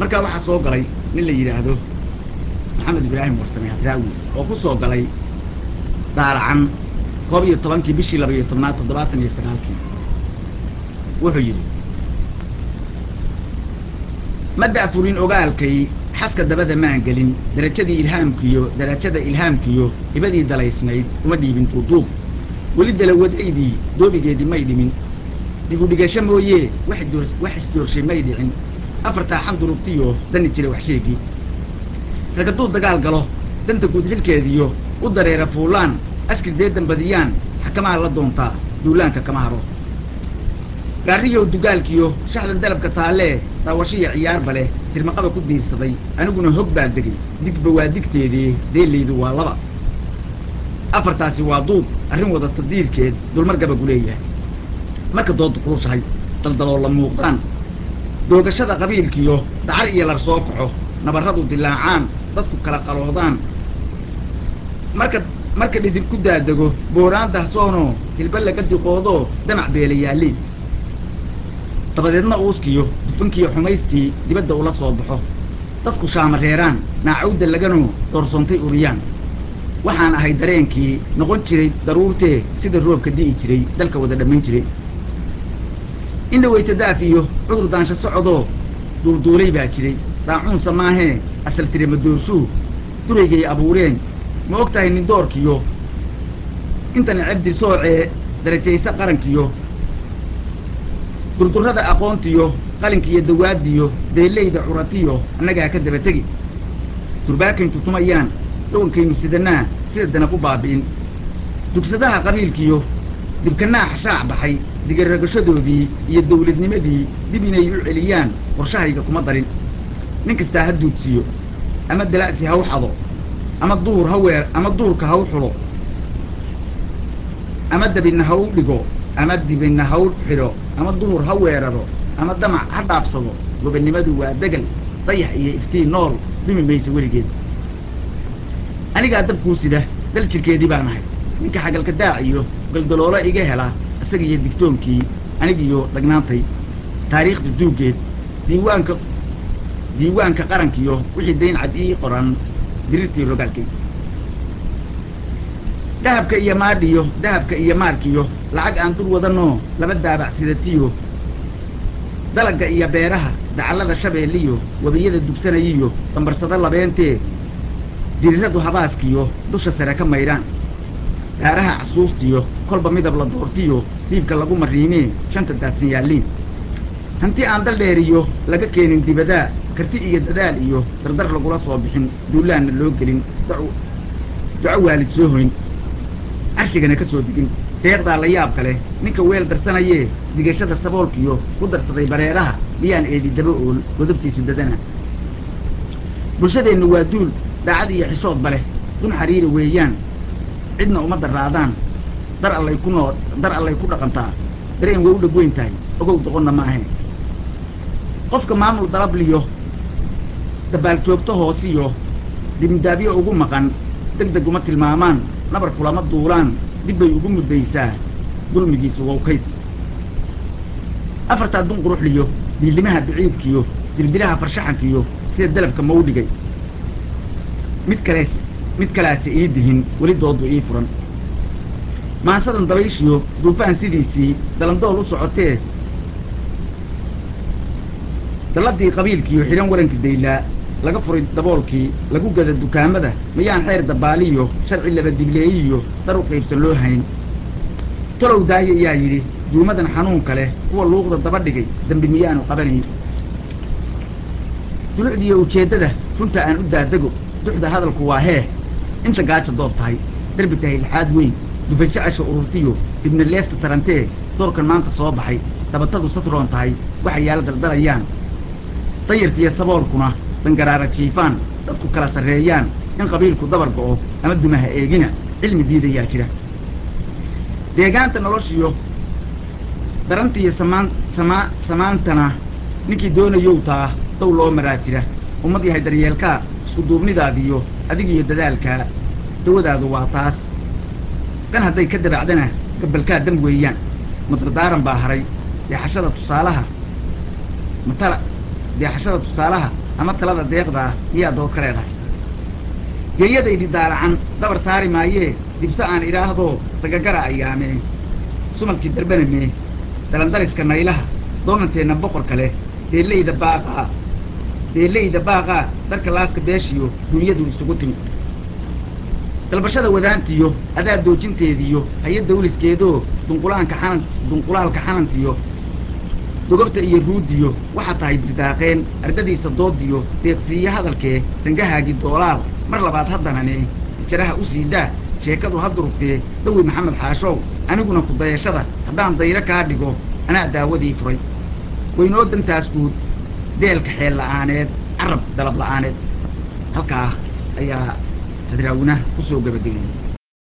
markaa waxaa soo galay nin la yidhaahdo maxamed ibraahim warsame hadraawi oo ku soo galay daalacan koob iyo tobankii bishii laba iyo tobnaad toddobaatan iyo sagaalkii wuxuu yidhi ma da'furin ogaalkay xaska dabada maan gelin darajadii ilhaamkiyo darajada ilhaamkiyo hibadii dalaysnayd uma dhiibin duuduub weli dalawadaydii doobigeedii may dhimin digudhigasho mooyee wax isdoorshay may dhicin afartaa xandurugtiyo dani jira wax sheegii rag hadduu dagaal galo danta guud xilkeediyo u dareera fuulaan askir dee dambadiyaan xakamaa la doontaa duulaanka kama haro gaariyow dugaalkiyo shaxdan dalabka taallee daawashiya ciyaarba leh sirmaqaba ku diirsaday aniguna hog baa degay digba waa digteedii deelaydu waa laba afartaasi waa duub arrin wadata diirkeed dulmar gabagu leeyahay marka doodu kulushahay daldaloo la muuqdaan doogashada qabiilkiyo dacar iyo lar soo kaco nabarradu dilaacaan dadku kala qaloodaan marka marka dhidinku daadego booraan dahsoonoo hilba laga diqoodoo damac beela yaalliin dabadeedna uuskiyo dufankiiyo xumaystii dibadda ula soo baxo dadku shaamareeraan naacawda laganoo doorsoontay uriyaan waxaan ahay dareenkii noqon jiray daruurtee sida roobka di'i jiray dalka wada dhammayn jiray indhaweyta daaf iyo cudur daansho socodoo duulduulay baa jiray daacuunsa maahee asal tire madoorsuu duraygay abuureen ma og tahay nin doorkiyo intana cabdi soocee darajaysa qarankiyo durdurrada aqoontiyo qalinkiiyo dawaadiyo deellayda curatiyo annagaa ka daba tegi durbaakaynu tutumayaan dhawankaynu sidanaa sida danab u baabi'in dugsadaha qabiilkiyo dibkanaa xashaac baxay digaragashadoodii iyo dawladnimadii dib inay u celiyaan qorshahayga kuma darin nin kastaa ha duudsiyo ama dala'si ha u xado ama duur ha weer ama duurka ha u xulo ama dabinna ha u dhigo ama dibinna ha u xidho ama duhur ha weeraro ama damac ha dhaabsado gobonnimadu waa degal dayax iyo iftiin nool dumi mayso weligeed anigaa dabkuu sida dal jirkeedii baan ahay ninka xagalka daac iyo galdaloolo iga hela isagiiyo digtoonkii anigiyo dhagnaantay taariikhda duuggeed diiwaanka diiwaanka qarankiyo wixii dayn cad ii qoran dirirtii rogaalkay dahabka iyo maadhiyo dahabka iyo maarkiyo lacag aan dur wadanoo laba daabac sidatiyo dalagga iyo beeraha dacallada shabeelliyo webiyada dugsanayiyo dambarsado labeentee diriradu habaaskiyo dusha sare ka maydhaan daaraha casuustiyo kolba midab la doortiyo diibka lagu mariimee shanta daadsan yaalliin hanti aan dal dheeriyo laga keenin dibadaa karti iyo dadaal iyo dardar lagula soo bixin duulaanna loo gelin duco waalid soo hoyn carshigana ka soo digin deeqdaa la yaabka leh ninka weel darsanayee digashada saboolkiyo ku darsaday bareeraha miyaan eedi daba ool godobtiisu dadana bulshadeennu waa duul daacad iyo xishoodba leh dun xariiri weeyaan cidna uma daraadaan dar allay ku noo dar allay ku dhaqantaa dareen way u dhegweyn tahay ogow doqonna ma ahayn qofka maamul dalabliyo dabaaljoogto hoosiyo dibindaabyo ugu maqan deg deg uma tilmaamaan nabar kulama duulaan dib bay ugu muddaysaa dulmigiisu wowkayd afartaa dun quruxliyo diilimaha biciidkiyo dilbilaha farshaxankiyo sida dalabka mau dhigay mid kale mid kalaase ii dihin weli doodu ii furan maansadan dabayshiyo duufaan sidiisii dalandool u socotee dalladii qabiilkiiyo xidhan waranka daylaa laga furay daboolkii lagu gada dukaamada miyaan xeer dabbaaliyo sharci laba digleeyiyo dar u qaybsan loo hayn talow daaye ayaa yidhi duumadan xanuunka leh kuwa luuqda daba dhigay dembi miyaanu qabanayn dulucdiiyo ujeeddada runta aan u daadego duxda hadalku waa hee inta gaaja doob tahay derbi tahay lixaad weyn dufansho casha ururtiyo dibna leefta tarantee doorkan maanta soo baxay dabatadu satroon tahay waxay yaala daldalayaan danyartiiyo saboolkuna dangaraara jiifaan dadku kala sarreeyaan in qabiilku dabar go'o ama dumaha eegina cilmi diidayaa jira deegaanta noloshiyo darantiiyo samaan samaa samaantana ninkii doonayow taa dow loo maraa jira ummad yahay daryeelkaa isku duubnidaadiyo adigiyo dadaalkaa dawadaadu waa taas dan hadday ka dabacdana gabalkaa dam weeyaan madardaaran baa haray deexashada tusaalaha matala deexashada tusaalaha ama talada deeqdaa miyaa dood ka leedahay geeyadaydi daalacan dabar saari maayee dibse aan idhaahdoo sagagara ayaamee sumalkii darbanamee dalandariska naylaha doonanteenna boqorka leh deellayda baaqaa deellayda baaqaa darka laaska beeshiyo dunyadu isugu timid dalbashada wadaantiyo adaa doojinteediyo haya dawliskeedoo dunqulaanka xanan dunqulaalka xanantiyo dogobta iyo ruudiyo waxaa tahay dirdaaqeen ardadiisa doodiyo deeqsiiye hadalkee sangahaagii doolaal mar labaad haddanane jaraha u sii daa sheekadu ha durugtee dawi maxamed xaashow aniguna ku dayashada haddaan dayro kaa dhigo anaa daawadii furay waynoo dantaas guud deelka xeel la'aaneed carab dalab la'aaneed halkaa ayaa hadraawina ku soo gebagabiyey